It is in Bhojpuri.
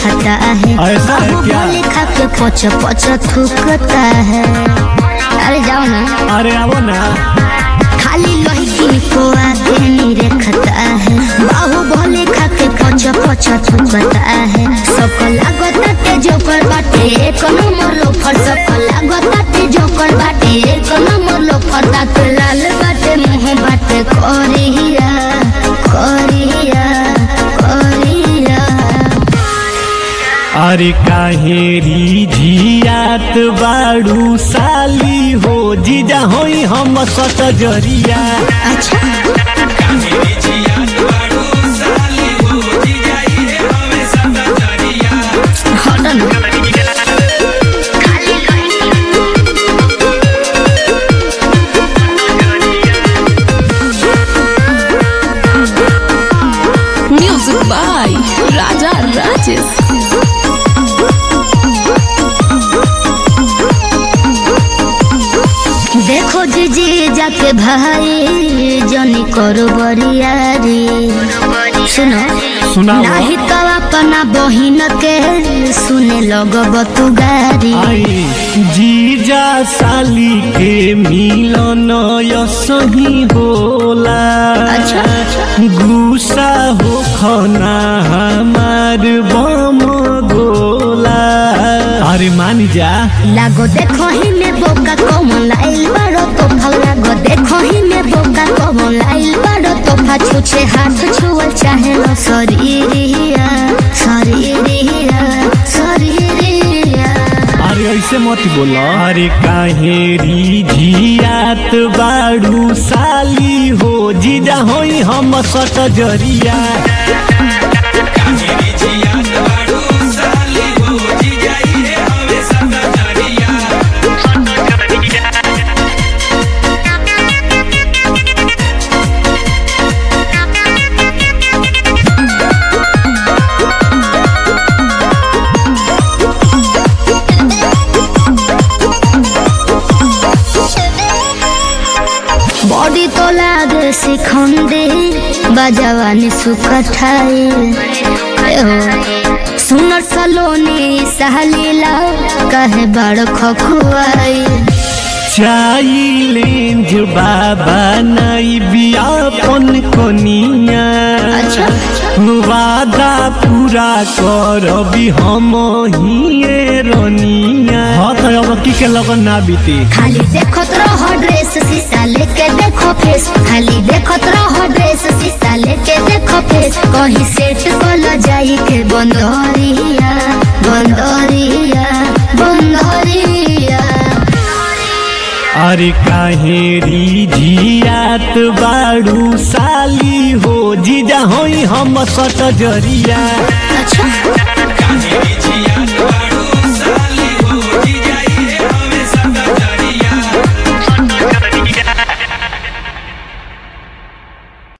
रेखता है ऐसा है क्या? बाहुबली खा के पच पच थूकता है अरे जाओ ना अरे आओ ना खाली लड़की को आगे नहीं रखता है बाहुबली खा के पच पच थूकता है सबको लागता ते जोकर बाटे एक नंबर लोफर सबको लागता ते जोकर बाटे एक नंबर लोफर दांत लाल बाटे मुंह बाटे कोरिया कोरिया कोरिया अरे काहेरी झियात बाड़ू साली हो जीजा होई हम सट जरिया अच्छा हटो ना Music by Raja Rajesh. देखो जीजी जाके भाई जनी करो बरियारी सुनो सुनाओ। नाही तो अपना बहिन के सुने लगब तू गारी आई जीजा साली के मिलन यसही होला अच्छा, अच्छा। गुस्सा हो खना हमार बम गोला अरे मान जा लागो देखो ही में बोका कम लाइल बारो तो फल लागो देखो ही में बोका कम लाइल बारो तो फा छुछे हाथ छुअल चाहे लो शरीरिया शरीरिया शरीरिया अरे ऐसे मत बोला अरे काहेरी झियात बाड़ू साली हो जीजा होई हम सट जरिया बॉडी तो लागे सिखंदे बजवानी सुकठाई सुनर सलोनी सहलीला कहे बड़ खखुआई चाइलेंज बाबा नाई बियापन कोनिया अच्छा। वादा पूरा करबी हम हिए रनिया हाँ तो अब की के लगन ना बीती खाली देखत रहो ड्रेस शीशा लेके देखो फेस खाली देखत रहो ड्रेस शीशा लेके देखो फेस कहीं सेट कल जाई के बंदरिया बंदरिया बंदरिया अरे काहेरी झियात बाड़ू साली हो जीजा होई हम सट जरिया अच्छा